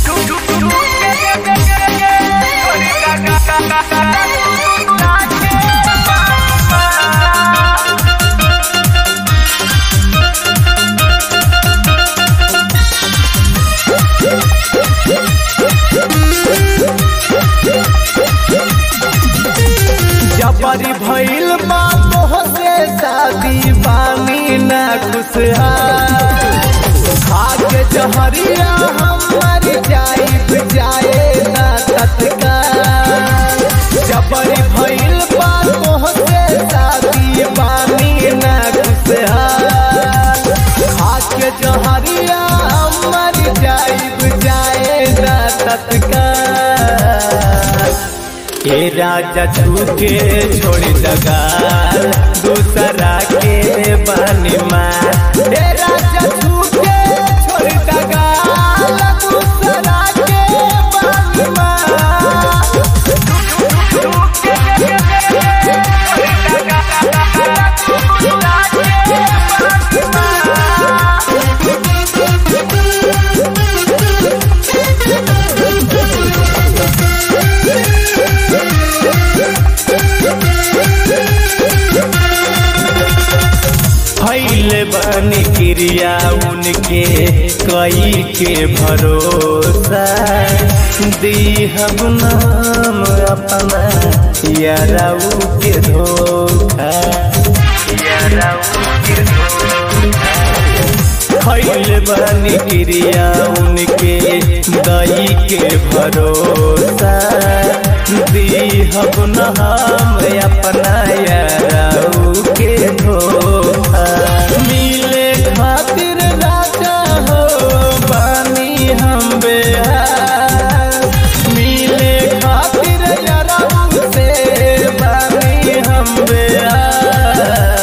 जबरी भइल बा तोहसे शादी बानी ना खुशहाल खाके जहरिया हमर जाइब जाए ना तत्काल जबरी भइल बा तोहसे शादी बानी ना खुशहाल खाके जहरिया हमर जाइब जाए ना तत्काल ए राजा छूके छोड़ दगाल दूसरा के बनी माँ ए राजा छूके छोड़ दगाल दूसरा के बनी माँ फैल बनी क्रिया उनके कई के भरोसा दी हम नाम अपना याराऊ के धोखा याराऊ के धोखा खैल बनी क्रिया उनके दई के भरोसा दी हम नाम अपना याराऊ के धोखा मिले खातिर राजा हो बानी हम बेहार मिले खातिर याराऊ से बानी हम बेहार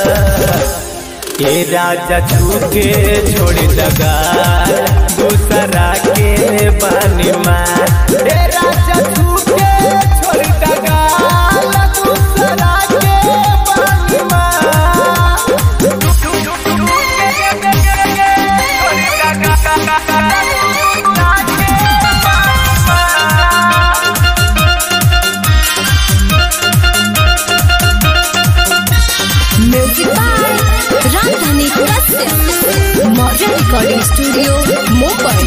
ये राजा छूके छोड़ दगा दूसरा के बनी माँ ये राजा छूके छोड़ दगा दूसरा के बनी माँ music by Rajdhani Kashyap Maurya recording studio Mumbai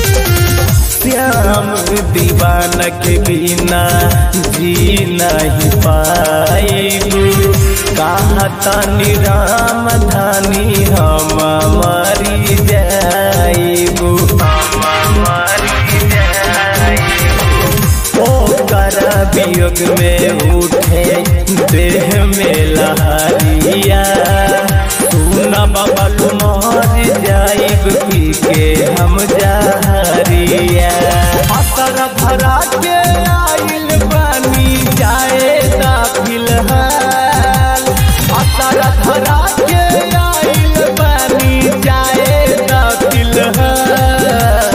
श्याम दीवान के बिना जी नहीं पाएबू कहा तनी राम धानी हम मरी जाइबू हम मरी जाइबू ओकर वियोग में उठे देह में लहरिया सुन बाबा तुम्हार जाइब पी के हम जहरिया असर भरा के आइल बानी जाए ता फिलहाल असर भरा के आइल बानी जाए ता फिलहाल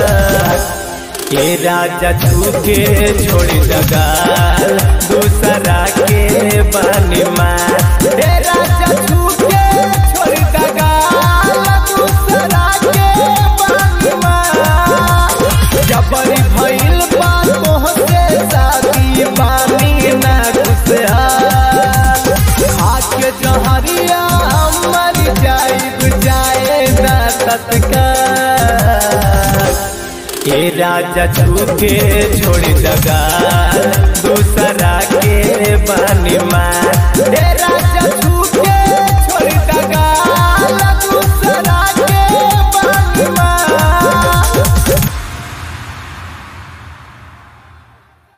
ये राजा छूके छोड़ दगाल दूसरा के बनी माँ ये राजा छूके छोड़ दगाल दूसरा के बनी माँ जबरी भइल बा तोहसे शादी बानी ना खुशहाल आके जहरिया मर जाइब जाए ना तत्काल ये राजा छूके छोड़ दगा